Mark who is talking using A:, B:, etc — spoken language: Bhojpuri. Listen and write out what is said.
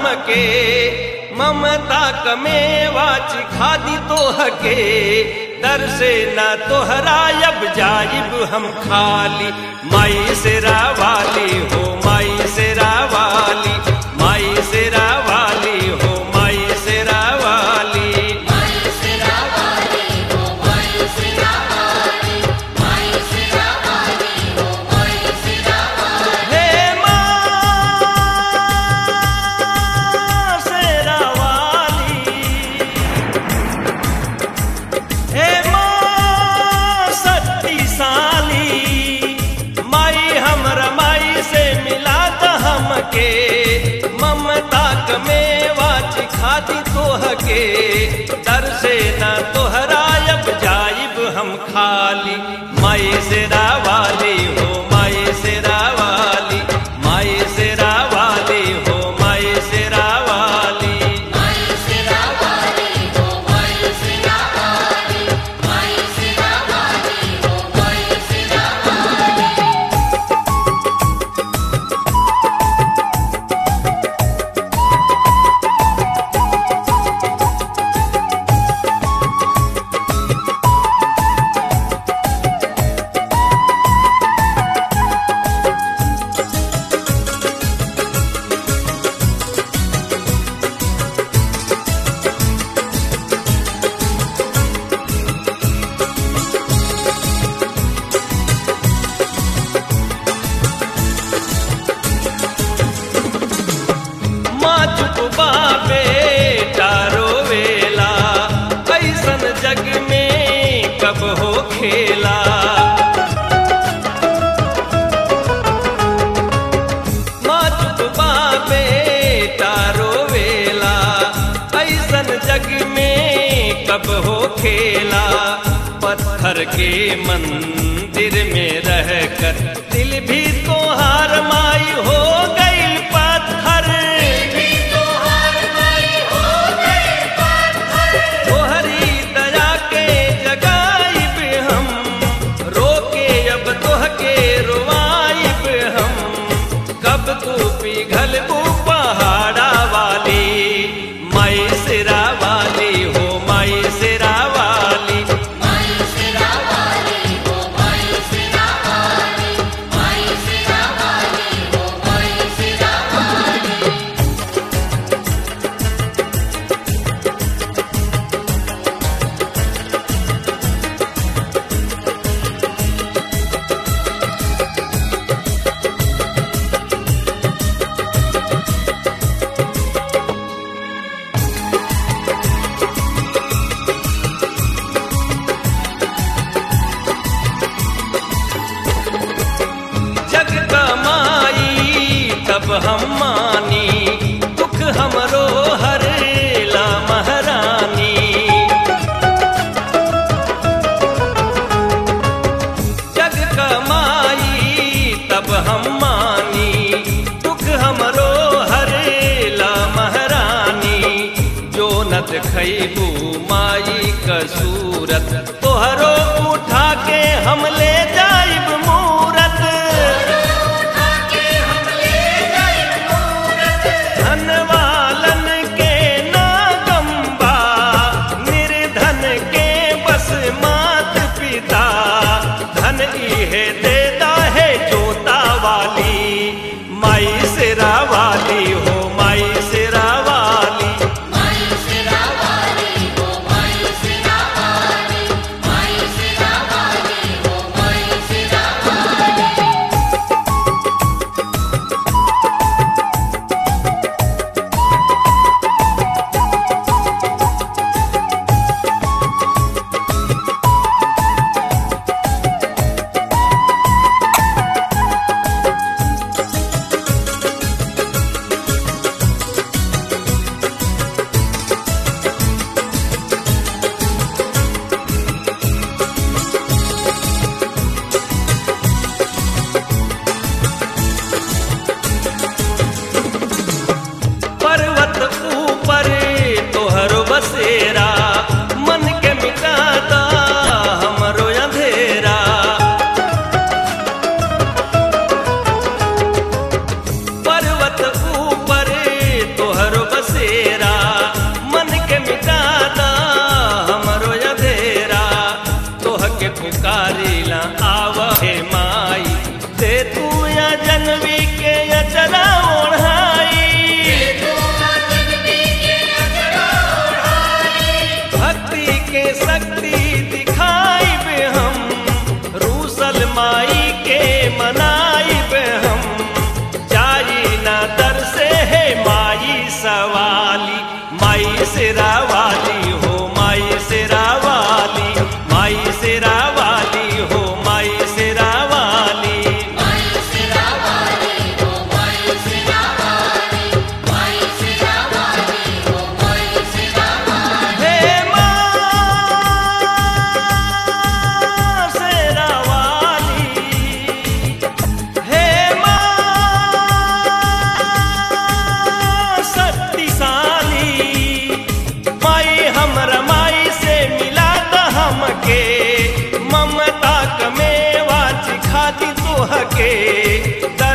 A: हमके ममता कमेवा चिखादी तोहके दर से न तोहरा अब जाइब हम खाली माई से रावाली हो माई से रावाली माई से रावाली हो माई से रावाली
B: माई सिरा वाली हो माई सिरा वाली माई सिरा वाली हो माई सिरा वाली
A: हे माँ शेरा वाली हे माँ शक्तिशाली माई हमरा माई से मिला त हमके ममता कमेवा चिखाती तोहके दर से न तोहरा अब जाइब हम खाली माई से रावाली हो माई से रावाली माई से रावाली हो माई से रावाली
B: माई सिरा वाली हो माई सिरा वाली माई सिरा वाली हो माई सिरा वाली
A: माँ चुप बेटा रोवेला कैसन जग में कब हो खेला माँ चुप बेटा रोवेला कैसन जग में कब हो खेला पत्थर के मंदिर में रहकर दिल भी तोहार माई हो गई पत्थर
B: भी तो हार माई हो गए पाथर
A: तोहरी दया के जगाइब हम रोके अब तोहके रोवाइब हम कब तू पिघल बू पहाड़ा वाली माई सिरा वाली हो माई सिरा वाली
B: माई सिरा वाली हो माई सिरा वाली माई सिरा वाली हो माई सिरा वाली
A: जग कमाई तब हम मानी दुख हमरो हरेला महारानी जग कमाई तब हम मानी दुख हमरो हरेला महारानी जो नत खैबू माई कसूरत तोहरो उठा के हम ले जाइब मूरत
B: आके हम ले गए मूरत
A: धन वालन के नागंबा निर्धन के बस मात पिता धन इहे देता है जोता वाली माई सिरा वाली हो माई सिरा वाली
B: माई सिरा वाली हो माई सिरा वाली माई सिरा वाली हो माई सिरा वाली
A: के शक्ति दिखाई बे हम रूसल माई के मनाई बे हम जाई ना दर से है माई सवाली माई सिरा वाली हो माई सिरा वाली माई सिरा वाली हो माई सिरा वाली
B: माई सिरा वाली हो माई सिरा वाली माई सिरा वाली हो माई सिरा वाली
A: हे माँ सिरा वाली हे माँ शक्तिशाली माई हमरा माई से मिला त हमके ममता कमेवा चिखाती तोहके